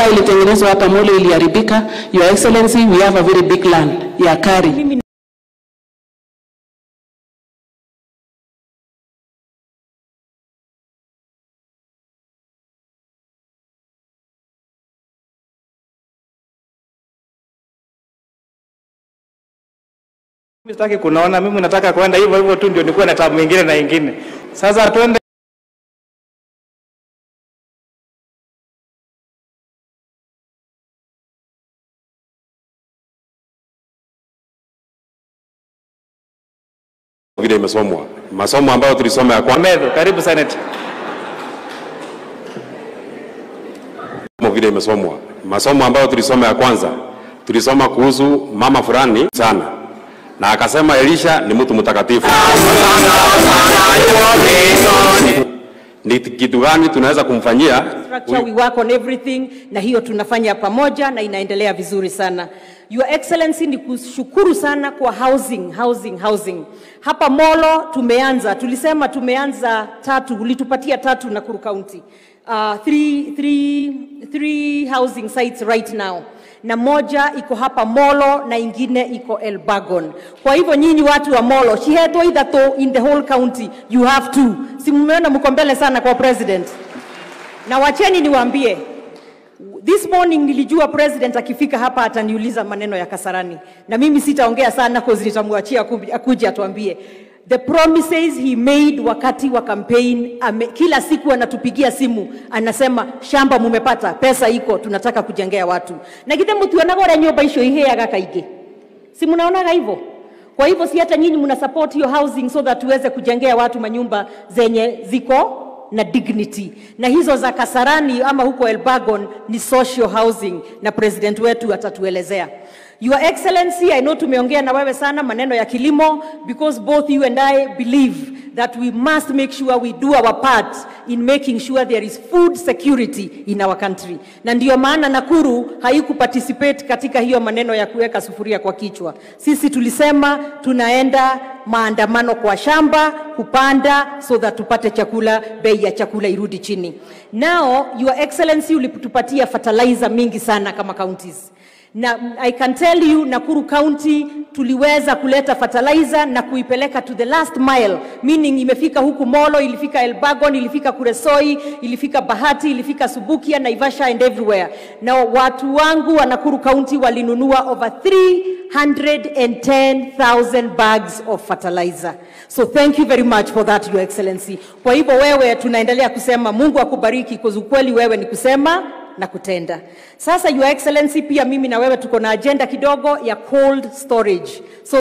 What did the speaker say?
barabara ilitengenezwa hapa Molo iliharibika. Your Excellency, we have a very big land ya Kari. Mimi Mimi sitaki kunaona, mimi nataka kwenda hivyo hivyo tu, ndio nikuwe na tabu mingine na ingine. Sasa twende vile imesomwa, masomo ambayo tulisoma ya kwanza Medho, karibu Senate. vile imesomwa, masomo ambayo tulisoma ya kwanza, tulisoma kuhusu mama fulani sana, na akasema Elisha ni mtu mtakatifu. Ni kitu gani tunaweza kumfanyia structure, we work on everything, na hiyo tunafanya pamoja na inaendelea vizuri sana. Your Excellency, ni kushukuru sana kwa housing, housing, housing. Hapa Molo tumeanza, tulisema tumeanza tatu, ulitupatia tatu Nakuru County. Uh, three, three, three housing sites right now na moja iko hapa Molo na ingine iko Elbagon. Kwa hivyo nyinyi watu wa Molo, shihetwo ithatũ in the whole county, you have two. Si mmeona mko mbele sana kwa president na wacheni niwaambie this morning nilijua president akifika hapa ataniuliza maneno ya kasarani na mimi sitaongea sana cause nitamwachia akuja- akuje atuambie the promises he made wakati wa campaign ame, kila siku anatupigia simu anasema shamba mumepata pesa iko tunataka kujengea watu na githe mutionaga ũrĩa nyũmba icio iheaga kaingĩ si mnaonaga hivyo kwa hivyo si hata nyinyi mna support hiyo housing so that tuweze kujengea watu manyumba zenye ziko na dignity na hizo za Kasarani ama huko Elbagon ni social housing na president wetu atatuelezea. Your Excellency, I know tumeongea na wewe sana maneno ya kilimo because both you and I believe that we must make sure we do our part in making sure there is food security in our country. Na ndiyo maana Nakuru haikuparticipate katika hiyo maneno ya kuweka sufuria kwa kichwa. Sisi tulisema tunaenda maandamano kwa shamba kupanda so that tupate chakula, bei ya chakula irudi chini. Now, Your Excellency, ulitupatia fertilizer mingi sana kama counties na I can tell you Nakuru County tuliweza kuleta fertilizer na kuipeleka to the last mile, meaning imefika huku Molo, ilifika Elbagon, ilifika Kuresoi, ilifika Bahati, ilifika Subukia, Naivasha and everywhere. Na watu wangu wa Nakuru County walinunua over 310,000 bags of fertilizer. So thank you very much for that, Your Excellency. Kwa hivyo wewe tunaendelea kusema Mungu akubariki, kwa ukweli wewe ni kusema na kutenda. Sasa Your Excellency, pia mimi na wewe tuko na agenda kidogo ya cold storage. So